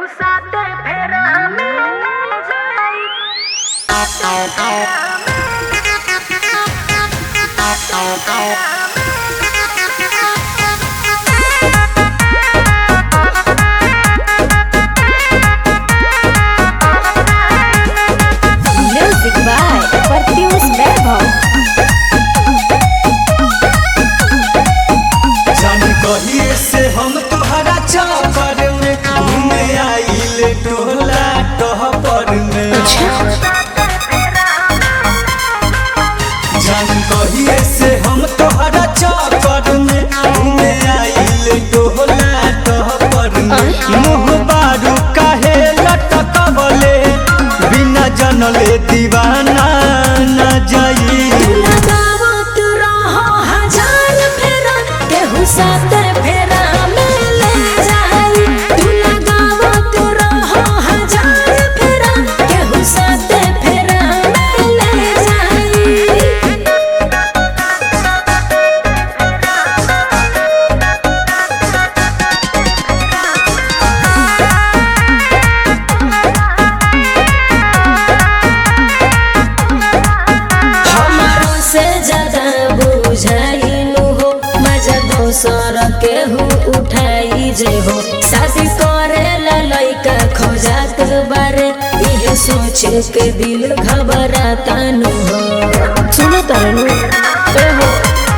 साथे फेरा में जाई Music by Perfius Vaibhav. जान कहिए से हम तोहरा चौपर में घूमे आइल टोला टहपर में जान कहिए से हम तोहरा चौपर में घूमे आइल टोला टहपर में मुँह बारू काहे लटकबले बिना जनले दीवाना न जाई लगावत रहो हजार फेरा, केहू साथे फेरा में ले जाई। तू लगावत रहो हजार फेरा, केहू साथे फेरा में ले जाई। हमारो से ज्यादा बुझाइनु हो मजा दोसर केहू उठाई जे हो शादी करे ला लइका खोजात बारे इहे सोच के दिल घबराता नु हो सुनो तरनु ए हो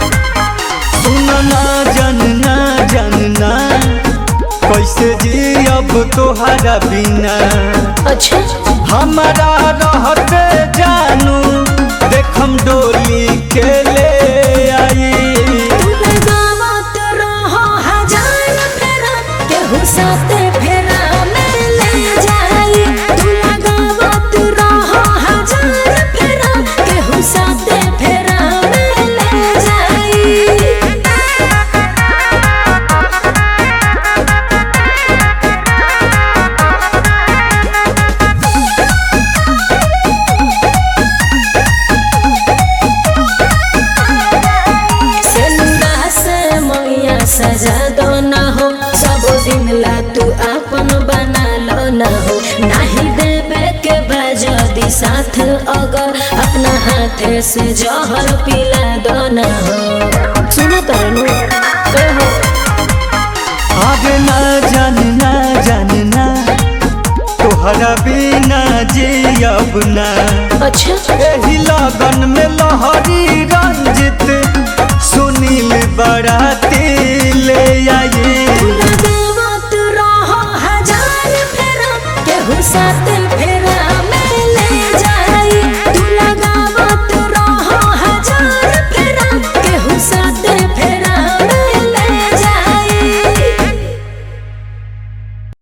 सुनना जानना जानना कैसे जी अब तोहरा बिना अच्छा हमारा रहते जानू देखम डोली के ले आई तू लगावत रहो हजार फेरा केहू साथे फेरा में ले जाई तू लगावत रहो हजार फेरा केहू साथे फेरा में ले जाई सेनुरा से मैया सजा दो ना हो सब दिन ला तू अपन बना लो ना हो नहीं देवे के बजदी साथ अगर अपना हाथ से जहर पिला दो ना हो सुनो तरनु ए हो आगे ना जानना जानना तोहरा बिना जी अब ना अच्छा एही लगन में लहरी रंजित सुनील बराती ले आई लगावत रहो हजार फेरा केहू साथ